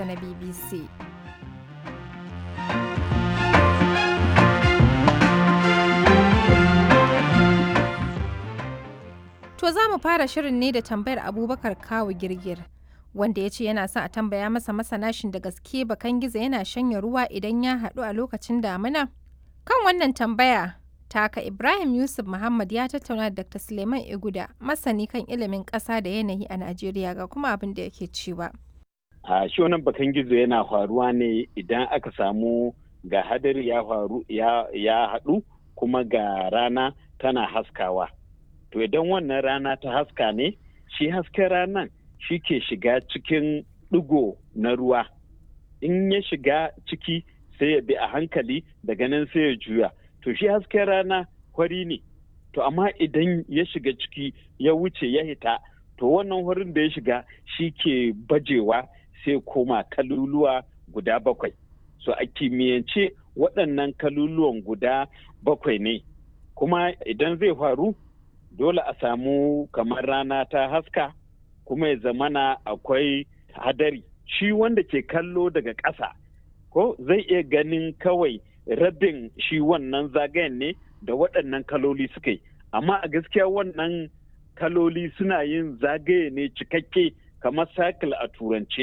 na BBC. To za mu fara shirin ne da tambayar Abubakar Kawu Girgir. Wanda ya ce yana son a tambaya masa masanashin da gaske bakan gizo yana shanya ruwa idan ya haɗu a lokacin damina? Kan wannan tambaya, taka Ibrahim Yusuf Muhammad ya tattauna da Dr. Suleiman Iguda, masani kan ilimin ƙasa da yanayi a Najeriya ga kuma abin da yake cewa. A shi wannan bakan gizo yana faruwa ne idan aka samu ga hadari ya faru ya haɗu kuma ga rana tana haskawa. To idan wannan rana ta haska ne, shi hasken ranan shi ke shiga cikin ɗigo na ruwa. In ya shiga ciki sai ya bi a hankali daga nan sai ya juya. To shi hasken rana hori ne. To amma idan ya shiga ciki ya wuce ya hita, to wannan horin da ya shiga shi ke bajewa sai koma kaluluwa guda bakwai. So a kimiyyance waɗannan kaluluwan guda bakwai ne. Kuma idan zai faru, dole a samu kamar rana ta haska kuma ya zamana akwai hadari shi wanda ke kallo daga ƙasa ko zai iya ganin kawai rabin shi wannan zagayen ne da waɗannan kaloli suka yi amma a gaskiya wannan kaloli suna yin zagaye ne cikakke kamar cycle a turance